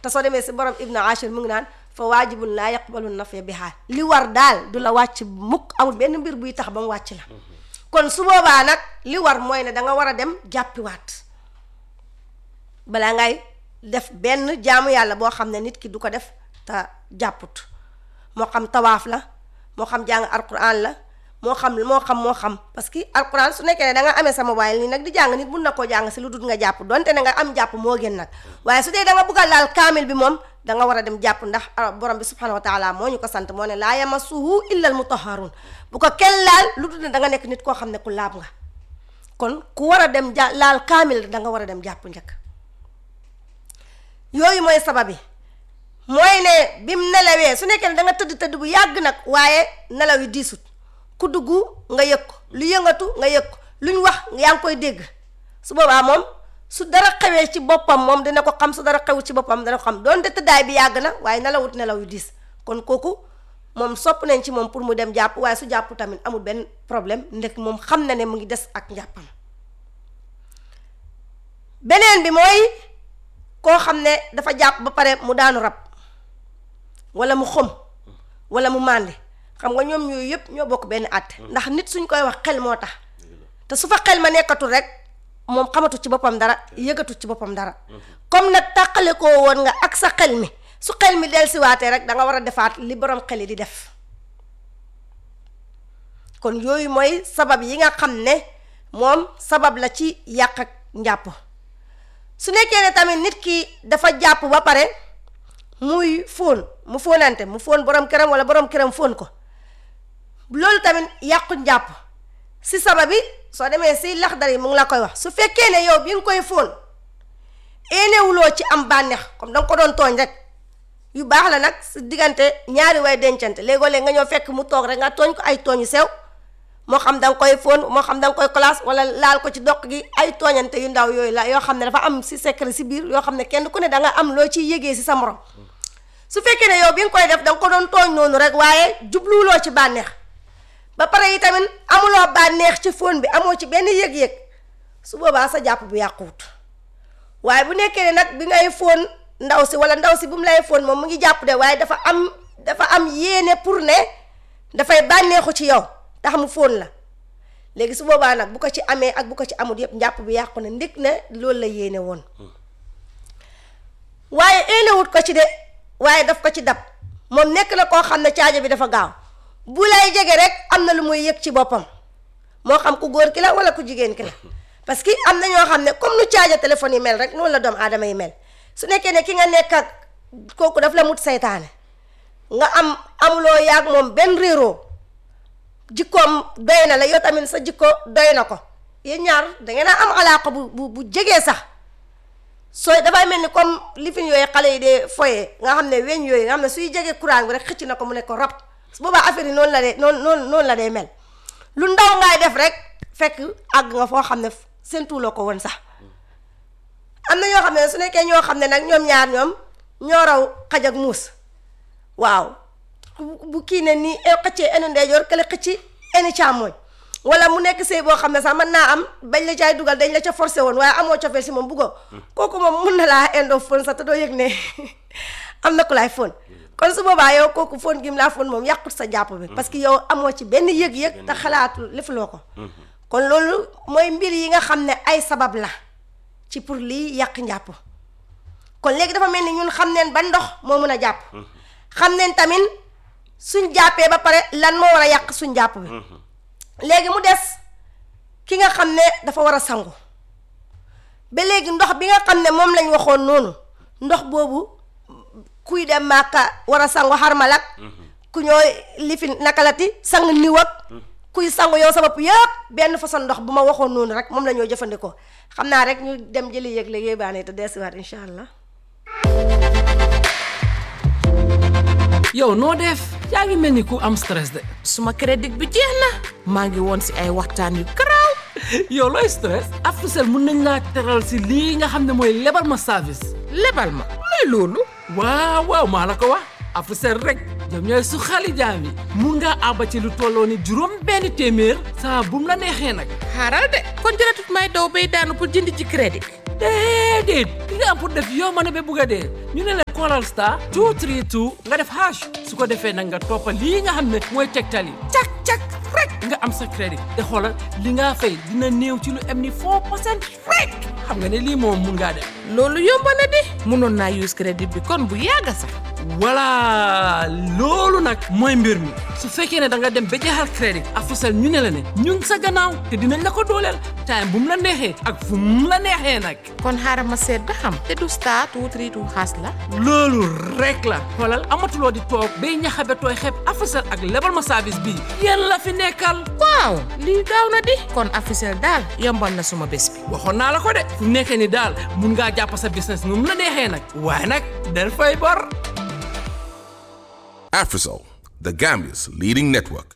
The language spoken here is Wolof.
te soo demee si borom ibnu ashir mu ngi naan fa waajibun laa yaqbalu nafiya bi xaal li war daal du la wàcc mukk amul benn mbir buy tax ba mu wàcc la kon su boobaa nag li war mooy ne da nga war a dem jàppiwaat balaa ngay def benn jaamu yàlla boo xam ne nit ki du ko def te jàpput moo xam tawaaf la moo xam jàng alquran la moo xam moo xam moo xam parce que alquran su nekkee ne da nga amee sa mobile nii nag di jàng nit mun na koo jàng si lu dul nga jàpp donte ne nga am jàpp moo gën nag waaye su dee da nga bugg a laal kaamil bi moom da nga war a dem jàpp ndax borom bi subhanahu wa taala moo ñu ko sant moo ne laa yamassuhu illa al mutahharun bu ko kenn laal lu dul ne da nga nekk nit koo xam ne ku laab nga kon ku war a dem ja laal kaamil da nga war a dem jàpp njëkk yooyu mooy sabab yi mooy ne bim nelawee su nekkee ne da nga tëdd tëdd bu yàgg nag waaye nelaw yi diisut ku dugg nga yëg ko lu yëngatu nga yëg ko luñ wax yaa ngi koy dégg su boobaa moom su dara xewee ci boppam moom dina ko xam su dara xewu ci boppam dina ko xam doonte tëddaay bi yàgg na waaye nelawut nelaw yu diis kon kooku moom sopp nañ ci moom pour mu dem jàpp waaye su jàpp tamit amul benn problème ndek moom xam na ne mu ngi des ak njàppam beneen bi mooy koo xam ne dafa jàpp ba pare mu daanu rab wala mu xëm wala mu màndi xam nga ñoom yooyu yëpp ñoo bokk benn àtte ndax nit suñ koy wax xel moo tax te su fa xel ma nekkatul rek moom xamatu ci boppam dara yëgatu ci boppam dara comme nag tàqale koo woon nga ak sa xel mi su xel mi dellusiwaatee rek da nga war a defaat li borom xel yi di def kon yooyu mooy sabab yi nga xam ne moom sabab la ci yàq ak njàpp su nekkee ne tamit nit ki dafa jàpp ba pare muy fóon mu fóonante mu fóon borom këram wala borom këram fóon ko loolu tamit yàqu njàpp si sabab yi soo demee si laxdar yi mu ngi la koy wax su fekkee ne yow bi nga koy fóon éenewuloo ci am bànneex comme danga ko doon tooñ rek yu baax la nag si diggante ñaari way dencante léegoo-léeg nga ñëw fekk mu toog rek nga tooñ ko ay tooñ yu sew moo xam da nga koy fóon moo xam da nga koy classe wala laal ko ci doq gi ay tooñante yu ndaw yooyu la yoo xam ne dafa am si secret si biir yoo xam ne kenn ku ne da nga am loo ciy yëgee si sa morom su fekkee ne yow bi nga koy def da nga ko doon tooñ noonu rek waaye jubluwuloo ci bànneex ba pare yi tamit amuloo bànneex ci fóon bi amoo ci benn yëg-yëg su boobaa sa jàpp bu yàquwut waaye bu nekkee ne nag bi ngay fóon ndaw si wala ndaw si bu mu lay fóon moom mu ngi jàpp de waaye dafa am dafa am yéene pour ne dafay bànneexu ci yow tax mu fóon la léegi su boobaa nag bu ko ci amee ak bu ko ci amul yëpp njàpp bi yàqu na ndik ne loolu la yéene woon waaye éenewut ko ci de waaye daf ko ci dab moom nekk na koo xam ne caaja bi dafa gaaw bu lay jege rek am na lu muy yëg ci boppam moo xam ku góor ki la wala ku jigéen ki la parce que am na ñoo xam ne comme nu caaja téléphone yi mel rek noonu la doomu aadama yi mel su nekkee ne ki nga nekk ak kooku daf la mut saytaane nga am amuloo yaag moom benn réeroo jikkoom doy na la yow tamit sa jikko doy na ko yéen ñaar dangeen a am alaaka bu bu bu jegee sax sooy dafay mel ni comme lifin yooyu xale yi dee foye nga xam ne weñ yooyu nga xam ne suy jegee courant bi rek xëcc na ko mu ne ko rab su boobaa affaire yi noonu la dee noonu noonu noonu la dee mel lu ndaw ngaay def rek fekk àgg nga foo xam ne seentuuloo ko woon sax am na ñoo xam ne su nekkee ñoo xam ne nag ñoom ñaar ñoom ñoo raw xaj ak muus waaw bu kii ne nii xëccee enu ndeyjoor kële xëcci enu càmmooñ wala mu nekk sëy boo xam ne sax mën naa am bañ la caay dugal dañ la ca forcé woon waaye amoo cofeel si moom buggoo kooku moom mun na laa indoo fon sax te doo yëg ne am na ku laay fon kon su boobaa yow kooku fon gi mu laa fon moom yàqut sa jàpp bi parce que yow amoo ci benn yëg-yëg te xalaatu lefuloo ko kon loolu mooy mbir yi nga xam ne ay sabab la ci pour lii yàq njàpp kon léegi dafa mel ni ñun xam neen ba ndox moo mun a jàpp xam neen tamit suñ jàppee ba pare lan moo war a yàq suñ jàpp bi léegi mu des ki nga xam ne dafa war a sangu ba léegi ndox bi nga xam ne moom lañ waxoon noonu ndox boobu kuy dem màkka war a sangu xarmalak ku ñooy lifin nakalati sang niw ak kuy sangu yow sa bopp yëpp benn façon ndox bu ma waxoon noonu rek moom la ñoo jëfandikoo xam naa rek ñu dem jëli yëg léegi baane te deesiwaat incha allah yow noo def yaa ngi mel ni ku am stress de suma crédit bi jeex na maa ngi woon si ay waxtaan yu garaaw yow looy stress Africell mun nañ laa teral si lii nga xam ne mooy lebal ma service lebal ma luy loolu waaw waaw maa la ko wax Africell rek ñoom ñooy su xali jaam yi mun ngaa àbba ci lu tolloo ni juróom benn téeméer saa bu mu la neexee nag xaaral de kon jëratut may daw bay daanu pour jënd ci crédit déedéet li nga am pour def yow ma ne ba bugg a dee ñu ne la demalal star 232 nga def hash su ko defee nag nga toppa lii nga xam ne mooy tegtal yi cak cak rek nga am sa crédit te xoolal li nga fay dina néew ci lu am ni 4 percent rek xam nga ne lii moom mun ngaa def loolu yomb na di mënoon naa use crédit bi kon bu yàgga sax voilà loolu nag mooy mbir mi su fekkee ne da nga dem ba jeexal crédit Africell ñu ne la ne ñun sa gannaaw te dinañ la ko dooleel time bu mu la neexee ak fu mu la neexee nag kon xaaral ma seet ba xam te du star two three two xaas la loolu rek la xoolal amatuloo di toog bay ñaxabe tooy xeeb Africell ak lebal ma service bii yéen la fi nekkal waaw lii gaaw na di kon Africell daal yombal na suma bés bi waxoon naa la ko de fu mu nekkee ni daal mun ngaa jàpp sa business nu mu la neexee nag waaye nag del fay bor Afrisol, the Gambia's leading network.